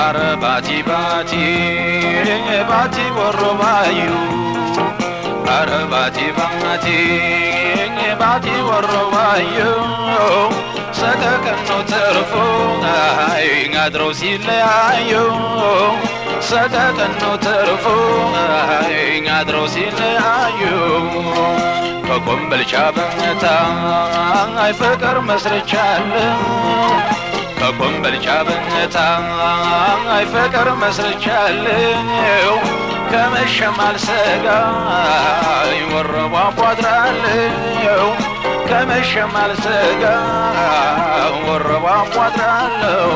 አረ ባቲ ባቲ ባቲ ወሮባዩ አረ ባቲ ባቲ ባቲ ወሮባዩ ሰቀቀን ነው ተርፎ አይ አድረው ሲለያዩ ሰቀቀን ነው ተርፎ አይ አድረው ሲለያዩ ከኮምበልቻ በመታ አይ ፍቅር መስርቻለሁ ከኮምበልቻ በመታ አይ ፍቅር መስርቻለሁ ከመሸም አልሰጋ ወረቧ ቧድራለሁ ከመሸም አልሰጋ ወረቧ ቧድራለሁ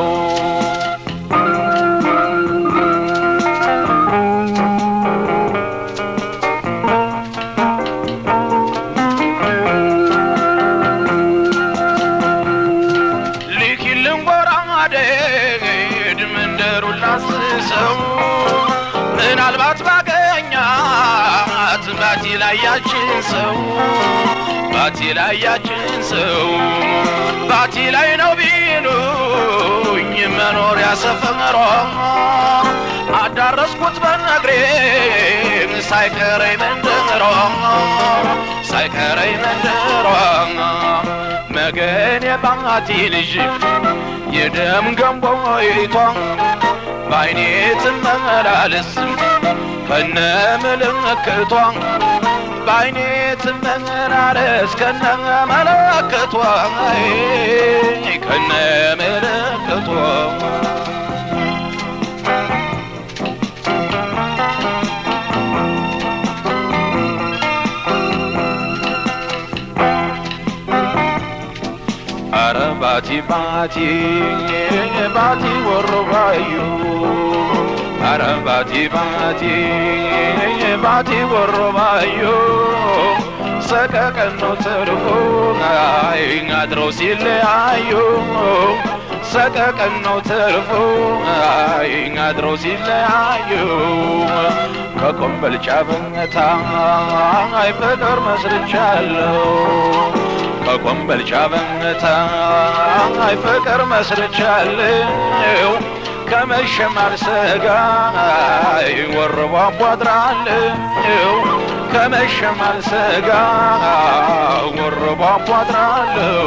ሊኪልን ጎራዴ ድምንደሩን ላስሰው ምናልባት ባገኛት ባቲ ላይ ያችን ሰው ባቲ ላይ ያችን ሰው ባቲ ላይ ነው ቢሉኝ መኖሪያ ሰፈሯ አዳረስኩት በነግሬ ሳይቀረኝ መንደሯ ሳይቀረኝ መንደሯ መገን የባቲ ልጅ የደም ገንቦይቷ በአይኔ ትመላለስ ከነ ምልክቷ በአይኔ ትመላለስ ከነ መለክቷ ከነ ምልክቷ አረ ባቲ ባቲ ባቲ ወሮባዩ አረ ባቲ ባቲ ባቲ ወሮባዩ ሰቀቀን ነው ትርፉ አይ አድረው ሲለያዩ ሰቀቀን ነው ትርፉ አይ አድረው ሲለያዩ ከኮምበልቻ በመታ አይ ፍቅር መስርቻለሁ ከኮምበልቻ በመታ አይ ፍቅር መስርቻለሁ ከመሸም አልሰጋ አይ ወረቧ ቧድራለሁ ከመሸም አልሰጋ ወረቧ ቧድራለሁ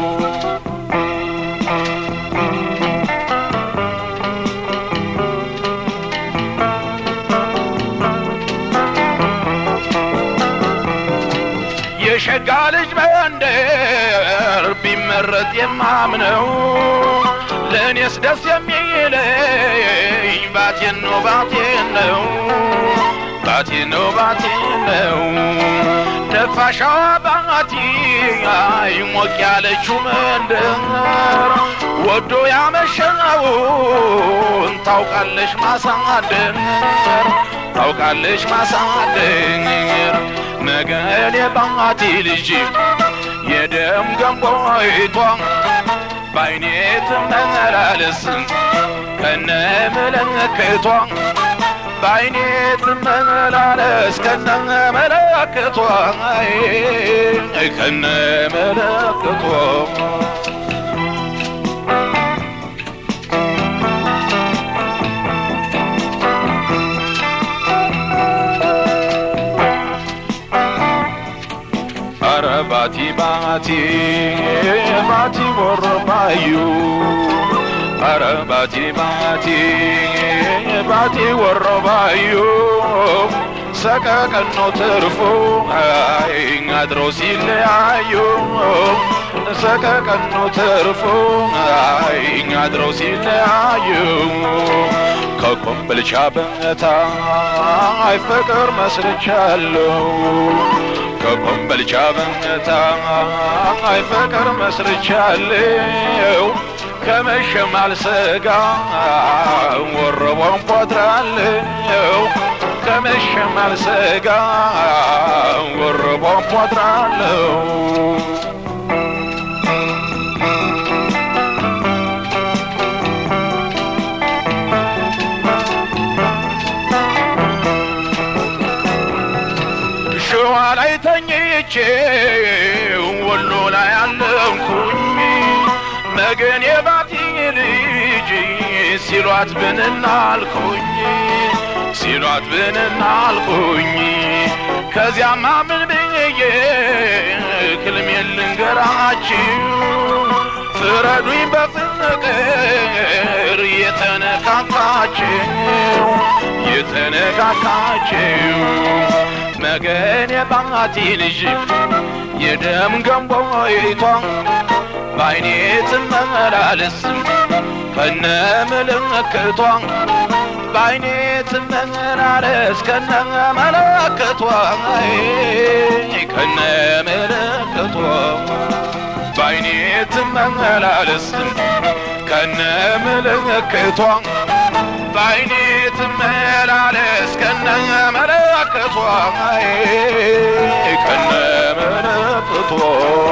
የሸጋ ልጅ መንደር ቢመረጥ የማምነው ለእኔስ ደስ የሚለኝ ባቴን ነው ባቴን ነው ባቴን ነው ባቴን ነው ነፋሻዋ ባቲ አይ ሞቅ ያለችው መንደር ወዶ ያመሸውን ታውቃለሽ ማሳደር ታውቃለሽ ማሳደር መገን የባቲ ልጅ የደም ገንቦይቷ በአይኔ ትመላለስ ከነ ምልክቷ በአይኔ ትመላለስ ከነ መለክቷ ከነ መለክቷ አረ ባቲ ባቲ ባቲ ወሮባዩ አረ ባቲ ባቲ ባቲ ወሮባዩ ሰቀቀን ነው ትርፉ አይ አድረው ሲለያዩ ሰቀቀን ነው ትርፉ አይ አድረው ሲለያዩ ከኮምበልቻ በመታ አይ ፍቅር መስርቻለሁ ከኮምበልቻ በመታ አይ ፍቅር መስርቻለሁ ከመሸም አልሰጋ ወረቧን ቧድራለሁ ከመሸም አልሰጋ ወረቧን ቧድራለሁ ሸዋ ላይ ተኝቼ ወሎ ላይ አለምኩኝ መገን የባቲ ልጅ ሲሏት ብንና አልኩኝ ሲሏት ብንና አልኩኝ ከዚያማ ምን ብዬ ክልሜን ልንገራችሁ ፍረዱኝ በፍቅር የተነካካችው የተነካካችው መገን የባቲ ልጅ የደም ገንቦይቷ በአይኔ ትመላለስ ከነ ምልክቷ በአይኔ ትመላለስ ከነ መለክቷ ከነ ምልክቷ በአይኔ ትመላለስ ከነ ምልክቷ በአይኔ ትመላለስ ከነ መለክቷ ከነ መለክቷ